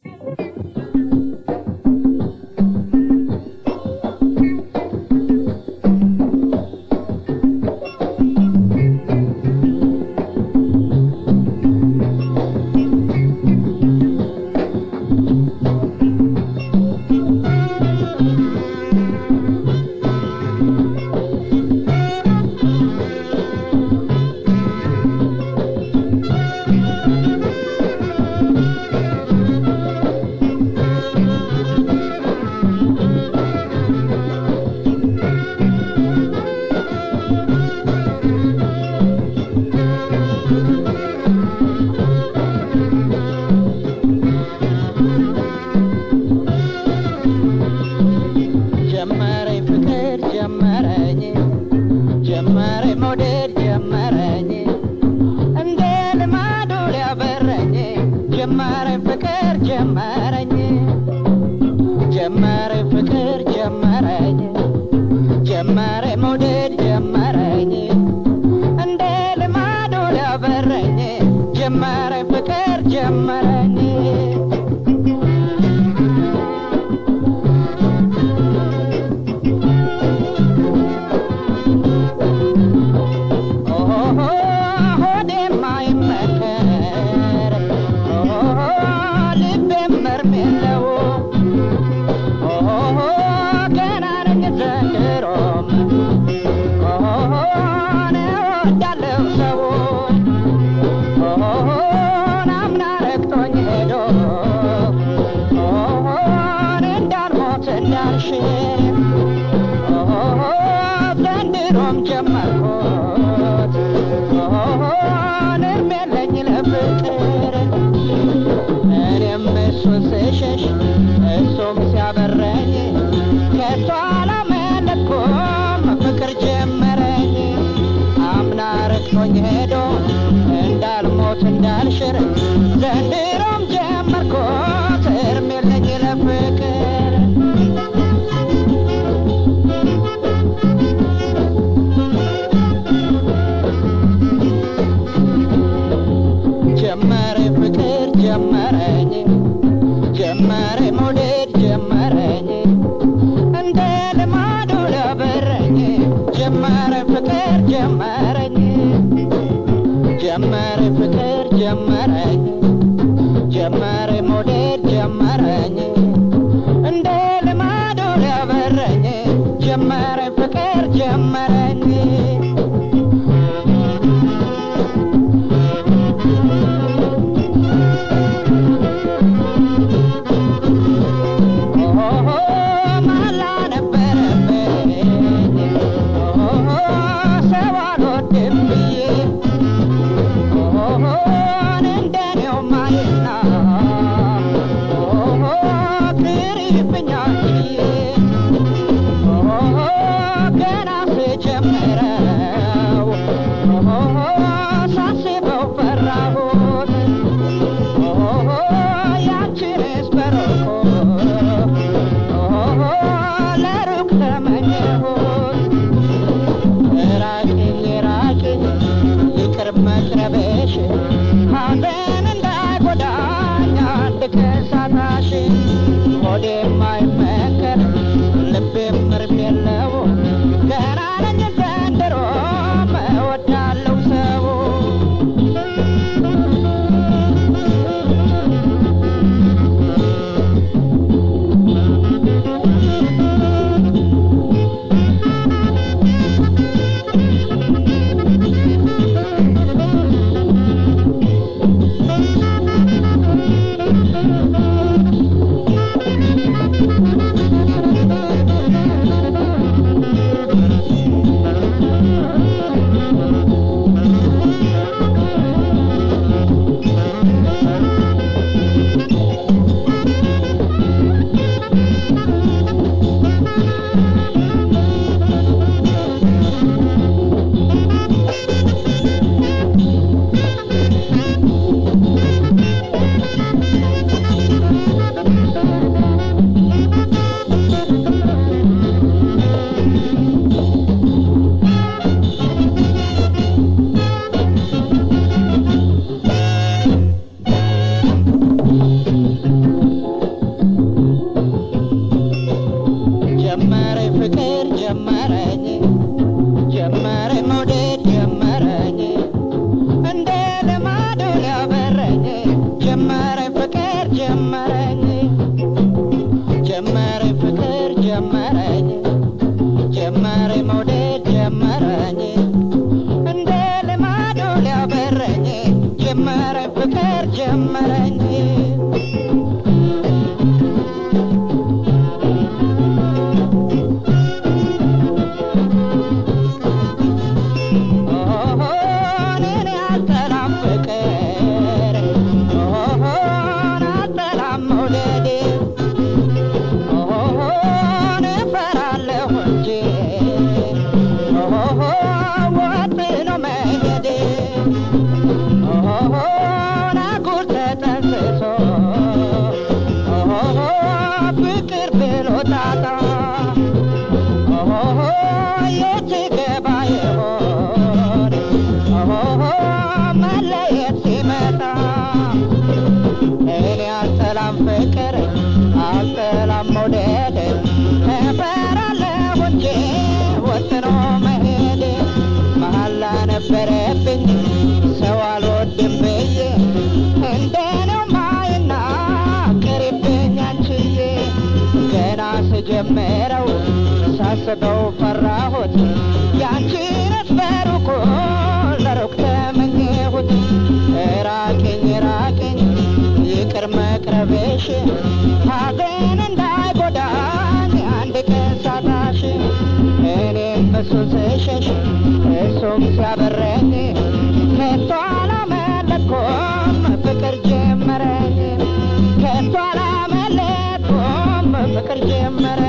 ጀመረኝ ፍቅር ጀመረኝ ጀመረኝ መውደድ ጀመረኝ እንደ ልማዱ ሊያበረኝ ጀመረኝ ፍቅር ጀመረኝ ጀመረኝ ፍቅር ጀመረኝ ጀመረኝ መውደድ ጀመረኝ እንደ ልማዱ ሊያበረኝ ጀመረኝ ፍቅር ጀመረኝ ኦሆ ሆዴ የማይመከር ኦሆ ልቤም መርም የለው ኦሆ ገና ነኝ ዘንድሮም ኦሆ እወዳለሁ ሰውን ኦሆ አምና ረግጦኝ ሄዶ ኦሆ እንዳልሞት እንዳልሽር ኦሆ ዘንድሮም ጀመርኩት ኦሆ እርም የለኝ ለፍቅር እኔም እሱን ስሸሽ እሱም ሲያበረኝ ከቶ አላመለጥኩም ፍቅር ጀመረኝ አምና ረግጦኝ ሄዶ እንዳልሞት እንዳልሽር ዘንድሮም ጀመርኩት እርም የለኝ ለፍቅር ጀመረ ፍቅር ጀመረኝ ጀመረ መውደድ ጀመረኝ እንደ ልማዱ ለበረኝ ጀመረ ፍቅር ጀመረኝ ጀመረ ፍቅር ጀመረኝ ጀመረ መውደድ ጀመረኝ እንደ ልማዱ ለበረኝ ጀመረ ፍቅር ጀመረኝ ኦሆ መላ ነበረብኝ ኦሆ ሰው አልወድም ብዬ ኦሆ እንደኔው ማየና ኦሆ ቅሪብኛል ብዬ ኦሆ ገና ስጀምረው ኦሆ ሳስበው ፈራሁት ኦሆ ያንቺንስ በሩቁ ኦሆ ለሩቅ ተመኘሁት ራቅኝ ራቅኝ ይቅር መቅረብሽ ሐዘን እንዳይጎዳኝ አንድ ከሳታሽ ሆዴ የማይመከር ልቤም እርም የለው ገና ነኝ ዘንድሮም እወዳለሁ ሰው ጀመረኝ ጀመረኝ ፍቅር ጀመረኝ ጀመረኝ መውደድ ጀመረኝ እንደ ልማዱ ሊያበረኝ ጀመረኝ ፍቅር ጀመረኝ እኔን ያልጠላም ፍቅር እኔን አልጠላም መውደዴ ኦሆን እፈራለሁ እንጂ ኦሆ ወጥኖ መሄዴ ኦሆን አጉል ተጠንስሶ ኦሆ ፍቅር ብሎ ጣጣ ኦሆ የት ገባ ይሆን ኦሆ መለየት ሲመጣ እኔ አልጠላም ፍቅር አልጠላም መውደድ እፈራለሁ እንጂ ወጥኖ መሄድ መሐላ ነበረብኝ ሰው አልወድም ብዬ እንደኔው ማይና ቅሪብኝ አንቺዬ ገና ስጀምረው ሳስበው ፈራሁት ያንቺንስ በሩቁ ለሩቅ ተመኘሁት ራቅኝ ራቅኝ ይቅር መቅረብሽ ሐዘን እንዳይጎዳኝ አንድ ቀን ሳጣሽ እኔም እሱን ስሸሽ እሱም ሲያበረኝ ከቶ አላመለጥኩም ፍቅር ጀመረኝ ከቶ አላመለጥኩም ፍቅር ጀመረኝ